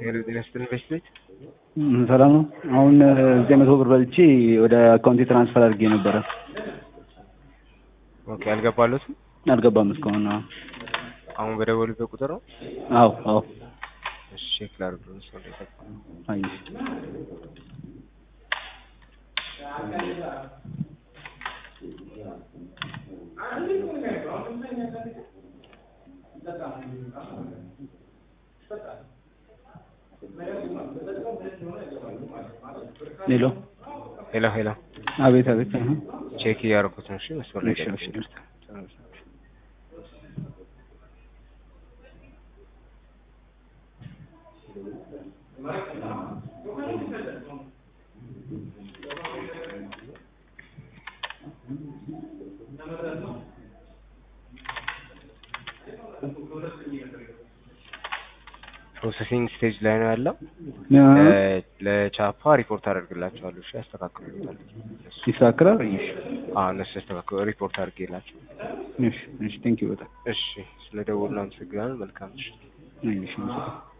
ጤና ይስጥልኝ በሽቤት ሰላም ነው። አሁን ዘጠኝ መቶ ብር በልቼ ወደ አካውንቴ ትራንስፈር አድርጌ ነበረ። ኦኬ አልገባለትም። አልገባም እስካሁን። አዎ አሁን በደወሉበት ቁጥር ነው። አዎ አዎ። እሺ ቼክ ላድርግ ነው ሰው እንደገባ አየሽ ሄሎ ሄሎ ሄሎ አቤት አቤት። አሀ። ቼክ እያደረኩት ነው። እሺ መስመር ላይ እሺ ጠብቁኝ። እሺ ይቅርታ። ፕሮሰሲንግ ስቴጅ ላይ ነው ያለው። አሀ። ለ- ለቻፓ ሪፖርት አደርግላቸዋለሁ። እሺ ያስተካክሉታል። ይስተካከላል። እሺ አዎ እነሱ ያስተካክሉ። ሪፖርት አድርጌላቸው። እሺ እሺ። ቴንኪው በጣም እሺ ስለ ደወሉ አመሰግናለሁ። መልካም ምሽት። እሺ።